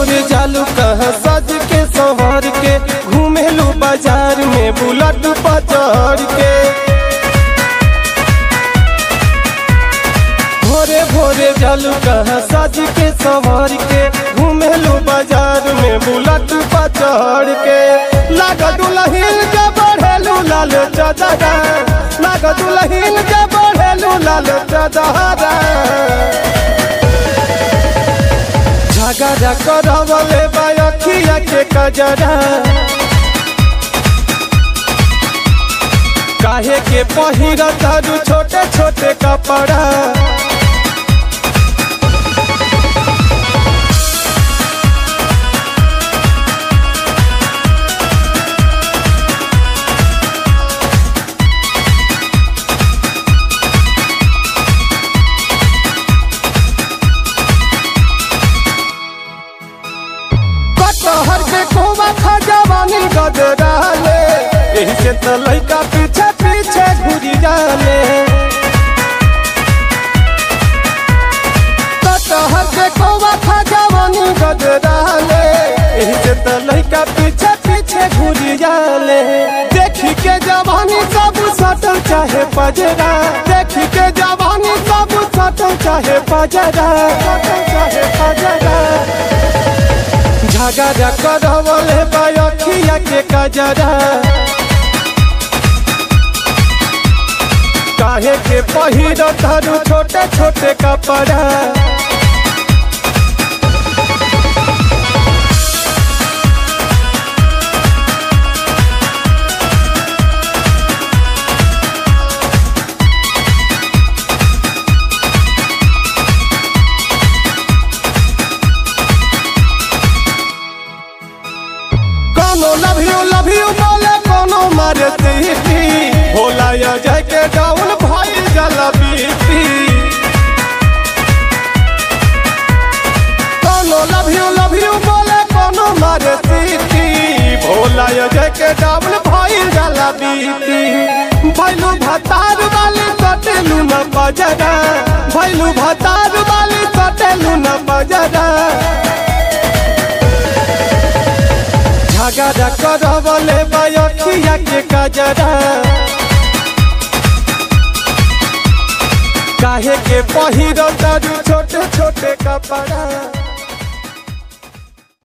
भोरे जालू कह सज के संवर के घूमेलू बाजार में बुलट पर चढ़ के भोरे भोरे जालू कह सज के संवर के घूमेलू बाजार में बुलट पर चढ़ के लाग दुलहिन के बढ़ेलू लाल चदरा लाग दुलहिन के बढ़ेलू लाल चदरा झगड़ा करवले बायखिया के कजरा काहे के पहिर तारू छोटे छोटे कपड़ा कटहर के कोवा खजवानी गदराले एही से तो लइका पीछे पीछे घुरी जाले कटहर के कोवा खजवानी गदराले एही से तो लइका पीछे पीछे घुरी जाले देखी के जवानी सब सटल चाहे पजरा देखी के जवानी सब सटल चाहे पजरा सटल चाहे पजरा झगड़ा करवले बायखिया के कजरा काहे के पहिर धरू छोटे छोटे कपड़ा कोनो लव यू लव यू बोले कोनो मारे तीती भोला या जाय के डाउन भाई जला बीती कोनो लव यू लव यू बोले कोनो मारे तीती भोला या जाय के डाउन भाई जला बीती भैलू भतार वाली कटेलू न बजरा भैलू भतार वाली कटेलू न बजरा झगड़ा करवले बायखिया के कजरा काहे के पहिर तारू छोटे छोटे कपड़ा